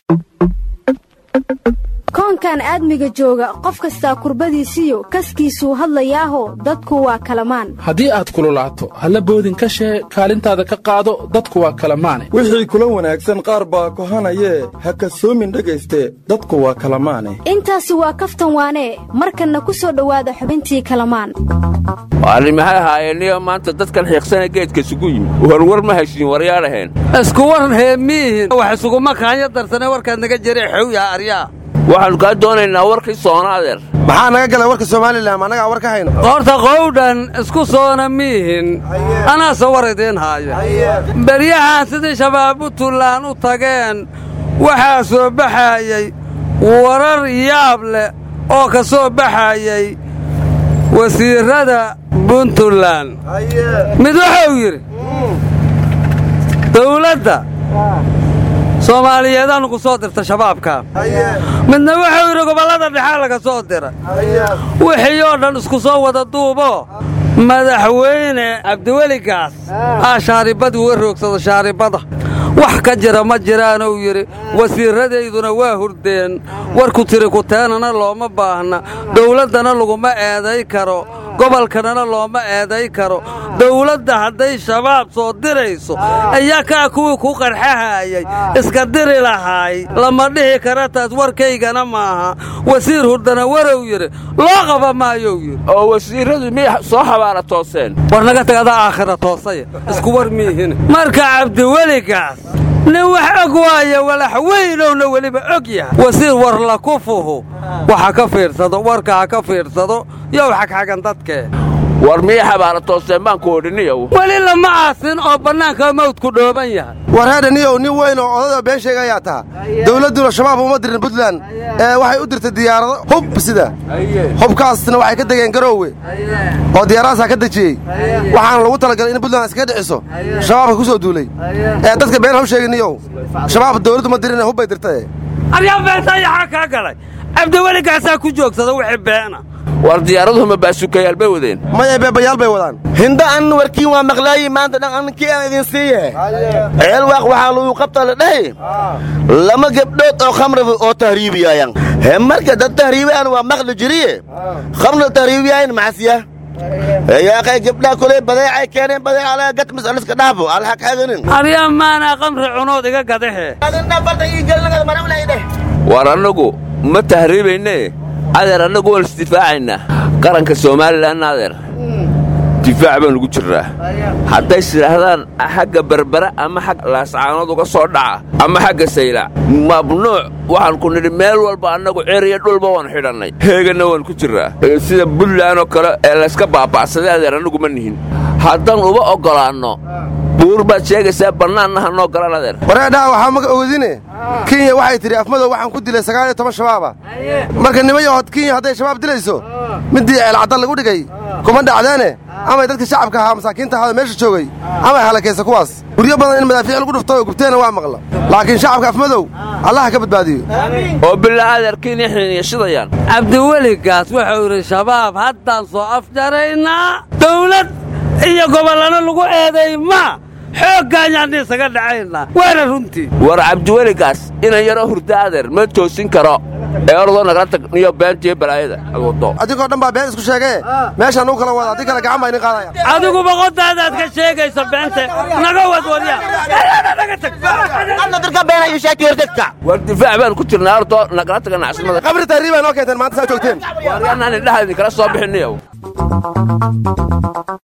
koonkan aadmiga jooga qof kastaa kurbadiisiyo kaskiisuu hadlayaaho dadku waa kalamaan haddii aad kululaato halla boodin ka shee kaalintaada ka qaado dadku waa kalamaane wixii kula wanaagsan qaar baa kohanayee ha kasoomin dhegayste dadku waa kalamaane intaasi waa kaftan waanee markanna ku soo dhowaada xubintii kalamaan arri maxay ahaayeenniyo maanta dadkan xiiqsana geedka isugu yimid warwar ma heshiin waryaadhaheen isku war heemiihin wax isuguma kaanya darsane warkaad naga jire xowyaha aryaa waxaannu kaa doonaynaa warkii soona adeer maxaa naga galay warka somalilan annagaa war ka hayno horta qowdhan isku soona miihin anaase war idiin haaya beryahan sidii shabaab puntland u tageen waxaa soo baxaayey warar yaab leh oo ka soo baxaayey wasiirrada puntland mid wuxuu yidhi dawladda soomaaliyeedaannu ku soo dirta shabaabka midna wuxuu yidhi gobollada dhexaa laga soo dira wixii oo dhan isku soo wada duubo madaxweyne cabdiweligaas aa shaaribadii uga roogsado shaaribada wax ka jira ma jiraanuu yidhi wasiirradayduna waa hurdeen warku tiri kuteenana looma baahna dawladdana laguma eeday karo gobolkanana looma eeday karo dawladda hadday shabaab soo dirayso ayaa kaa kuwii ku qarxahaayay iska diri lahaay lama dhihi kara taas warkaygana maaha wasiir hurdana warow yidhi loo qaba maayou yidhi oo wasiirradu miyay soo xabaala tooseen war naga tagadaa aakhira toosaya isku war miihin marka cabdiweligaas nin wax og waaya walax weynowna weliba og yahay wasiir war la kufuhu waxa ka fiirsado warka ha ka fiirsado yow xagxagan dadkee war miyay xabaala tooseen baan ku odhiniyow weli lama aasin oo bannaanka mawdku dhooban yahay war heedhaniyow nin weyn oo odada been sheegayaa taha dawladduna shabaab uma dirin puntland ee waxay u dirtay diyaarado hub sida hubkaasna waxay ka degeen garoowe oo diyaaradahasaa ka dejiyey waxaana lagu talagalay in puntland iskaga dhiciso shabaabka ku soo duulay ee dadka been haw sheeginiyow shabaab dawladdu ma dirin hubbay dirtae aryaa beentayaxaa kaa galay cabdiweligaasaa ku joogsada wixii beena war diyaaraduhuma baasukayaal bay wadeen maya beebayaal bay wadaan hinda an warkiin waa maqlaayi maanta dhan ankii aan idin siiye ceelwaaq waxaa lagu qabta la dhahay lama gebdhood oo khamriga oo tahriibiyaayan he marka dad tahriibiyaan waa maqli jiriye khamriga tahriibiyaayan macasiya yaaqay gabdhaa koley badeecay keeneen badeeca alaga gatmis aliska dhaafo alxaq xaganin aryaa maanaa qamri cunood iga gadahe war annagu ma tahriibayne adeer annagu waan isdifaacaynaa qaranka somalilan adeer difaac baan ugu jirraa hadday sidhaahdaan xagga berbera ama xagga laascaanood uga soo dhaca ama xagga saylac mamnuuc waxaan ku nidhi meel walba annagu ceriya dhulba waan xidhannay heeganna waan ku jirraa sida buntland oo kale ee layska baaba'saday adeer annagu ma nihin haddaan uba oggolaanno buur baad sheegaysaa bannaanna ha noo galan adeer wareedhaha waxaa maga ogodine kenya waxay tidhi afmadow waxaan ku dilay sagaal iyo toban shabaaba marka nimayahood kenya hadday shabaab dilayso middii ceelcadda lagu dhigay kuma dhacdeene amay dadka shacabka ahaa masaakiinta ahaada meesha joogay amay halakaysa kuwaas guryo badan in madaafiic lagu dhufto oo gubteena waa maqla laakiin shacabka afmadow allaha ka badbaadiyo oo bilaa adeer kenya xiniiyashidayaan cabdiweligaas wuxuu yidhi shabaab haddaan soo afjaraynaa dawlad iyo gobollana lagu eeday ma xooggaanyaanna isaga dhacaynaa waana runtii war cabdiweligaas inan yaroo hurda adeer ma toosin karo ee ordoo nagala tag niyo beentiyo balaayada wado adigoo dhan baa been isku sheegee meeshaan uu kala wada haddii kale gacan baa idin qaadaya adigu boqodaadaad ka sheegayso beente naga wad warya naga tag war difaac baan ku jirnaa ordoo nagala taga nacsimada qabri tahriibaa noo keenteen maanta saa joogteen waryanaan indhaha idinkala soo bixiniyow